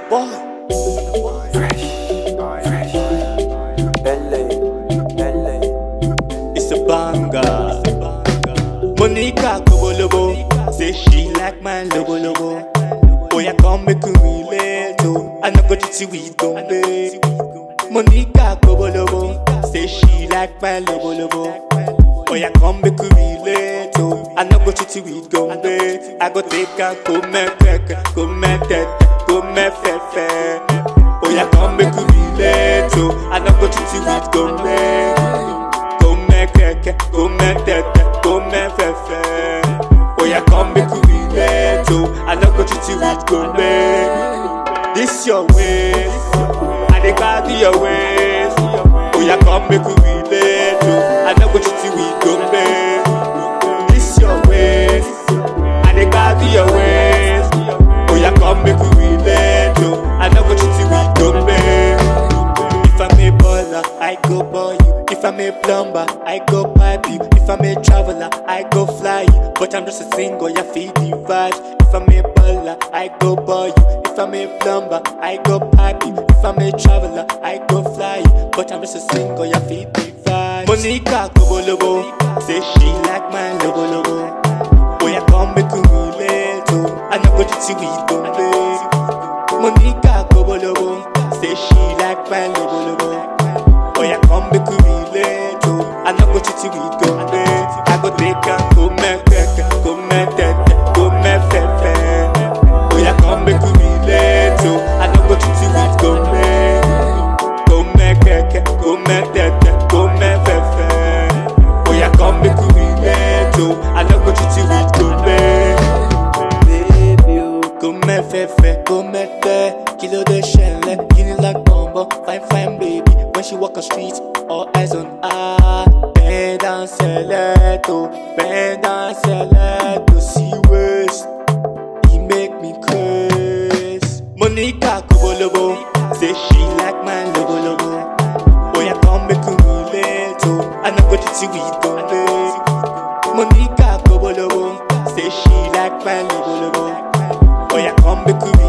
boy. Fresh, fresh. LA, LA. It's a banger. Monica Kobolobo say she like my lobo lobo. Oh yeah, come make we relate to. I know go to we Gombe. Monica Kobolobo say she like my lobo lobo. Oh yeah, come make we relate to. I know go to we Gombe. I go take her go me keke, go me tete, go me fefe. Oh yeah, come make we relate to. I know go to we Gombe. Go me keke, go me tete, go me fefe. Oh yeah, come make we relate to. I know go to we Gombe. This your ways, I dey carry your ways. Oh yeah, come make we relate to. I know go to we Gombe. This your ways, I dey carry your ways. Oh yeah, come make we relate to. I know go to we Gombe. If I'm a baller, I go ball you. If I'm a plumber, I go pipe you. If I'm a traveler, I go fly you. But I'm just a single, yeah, feed the vibes. If I'm a baller, I go ball you. If I'm a plumber, I go pipe you. If I'm a traveler, I go fly you. But I'm just a single, yeah, feed the vibes. Monica Kobolobo, say she like my logo logo. Oh yeah, come make we relate to. I know go to we Gombe. Monica Kobolobo, say she like my logo logo. Oh yeah, come make we relate to. I know go to we Gombe. I go take her, go me keke, go me tete, go me fefe. Oh yeah, come make we relate to. I know go to we Gombe. Go me keke, go me tete, go me fefe. Oh yeah, come make we relate to. I know go to we Gombe. Baby, oh, go me fefe, go me te. Kilo de shelle, guinea like bombo. Fine, fine baby. When she walk on street, all eyes on her. Bend down, selecto, bend down, selecto. See waist, he make me craze. Monica Kobolobo, say she like my logo logo. Oh yeah, come make we relate to. I know what you see we Gombe. Monica Kobolobo, say she like my logo logo. Oh yeah, come make we